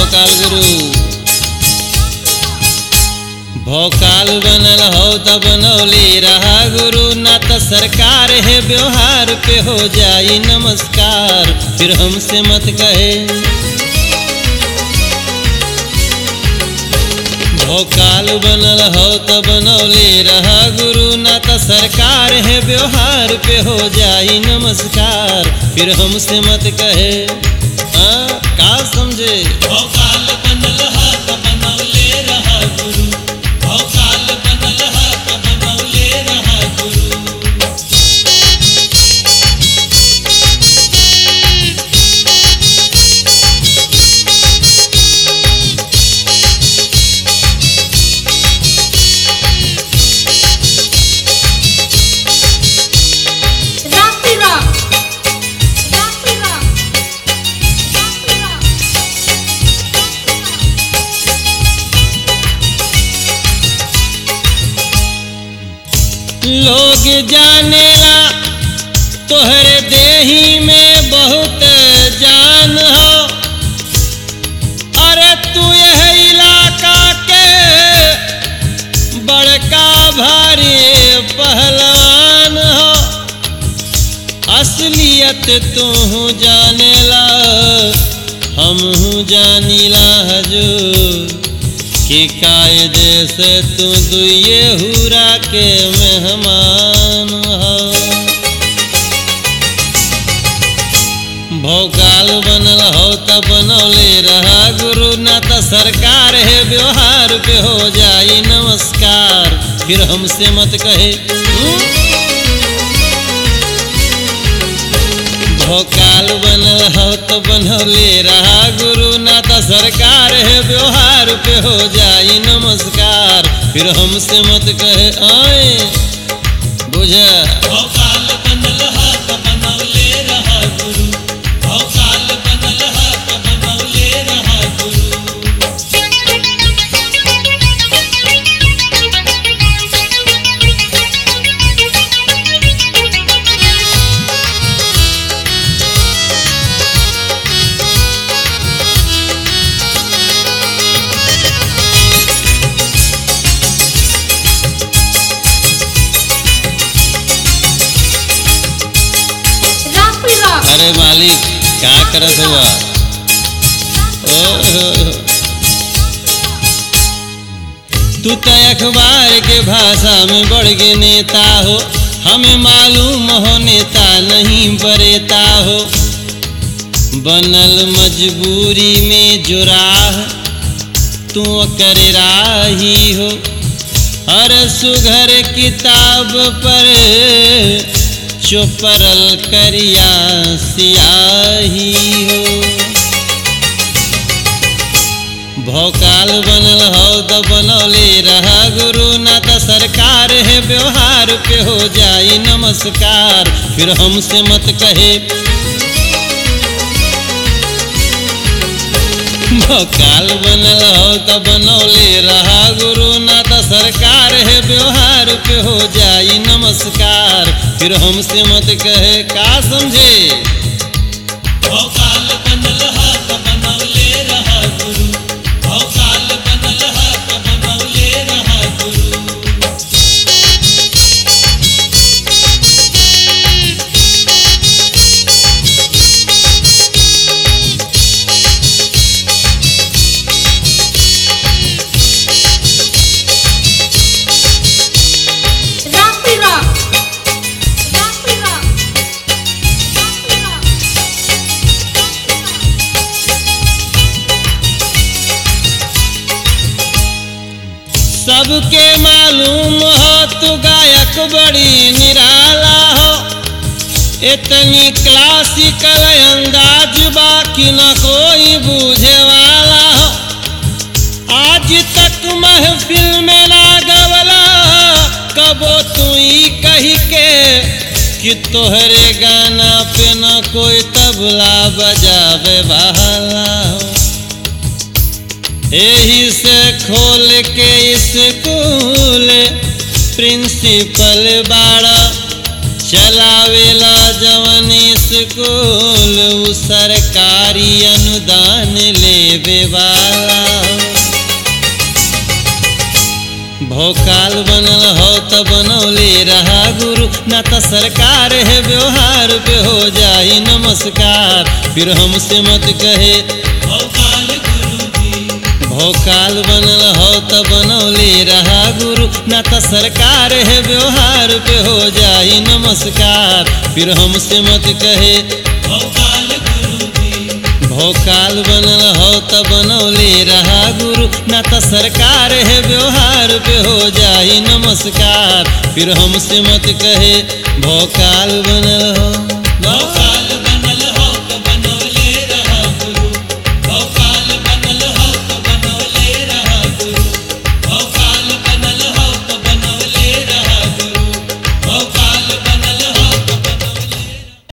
भोकाल गुरु भोकाल बनल हो त बनौले रहा गुरु ना त सरकार है व्यवहार पे हो जाई नमस्कार फिर हमसे मत कहे भोकाल बनल हो त बनौले रहा गुरु ना त सरकार है व्यवहार पे हो जाई नमस्कार फिर हमसे मत कहे हाँ, का समझे भोकाल बनल हा त बनौले रहा गुरु भोकाल बनल हा त बनौले रहा गुरु Rocky Rock. Rocky Rock. Rocky Rock. लोग जानेला तोहरे देही में बहुत जान हो अरे तू यह इलाका के बड़का भारी पहलवान हो असलियत तू जानेला हम जानीला हजूर कि कायदे से तू दुए हुरा के मेहमान हो भोकाल बनल हो त बनौले रहा गुरु ना त सरकार है व्यवहार पे हो जाई नमस्कार फिर हमसे मत कहे हम्म? भोकाल बनल हो तो बनौले रहा गुरु ना त सरकार है व्यवहार पे हो जाई नमस्कार फिर हमसे मत कहे आए बुझ भोकाल बनल हा त बनौले रहा गुरु भोकाल बनल हा त बनौले रहा गुरु Rocky Rock. अरे मालिक क्या करत हुआ ओह, तू तो अखबार के भाषा में बढ़ के नेता हो हमें मालूम हो नेता नहीं बरेता हो बनल मजबूरी में जो राह तू कर राही हो हर सुघर किताब पर चुपरल करिया सियाही हो भोकाल बनल हो त बनौले रहा गुरु ना त सरकार है व्यवहार पे हो जाई नमस्कार फिर हमसे मत कहे भोकाल बनल हो त बनौले रहा गुरु ना त सरकार है व्यवहार पे हो जाई नमस्कार फिर हमसे मत कहे का समझे भोकाल बनल हा त बनौले रहा गुरु भोकाल बनल हा त बनौले रहा गुरु Rocky Rock. Rocky Rock. Rocky Rock. सबके मालूम हो तू गायक बड़ी निराला हो इतनी क्लासिकल अंदाज बाकी न कोई बूझे वाला हो आज तक महफिल में ना गवला कबो तू ही कही के कि तोहरे गाना पे न कोई तबला बजावे वाला हो यही से खोल के स्कूल प्रिंसिपल बाड़ा चलावेला जवन स्कूल उ सरकारी अनुदान लेवे वाला भोकाल बनल हो त बनौले रहा गुरु ना त सरकार है व्यवहार पे हो जाई नमस्कार फिर हमसे मत कहे भोकाल गुरु जी भोकाल बनल हो त बनौले रहा गुरु ना त सरकार है व्यवहार पे हो जाई नमस्कार फिर हमसे मत कहे भोकाल गुरु जी भोकाल बनल हो त बनौले रहा गुरु ना त सरकार है व्यवहार पे हो जाई नमस्कार फिर हमसे मत कहे भोकाल बनल हो भोकाल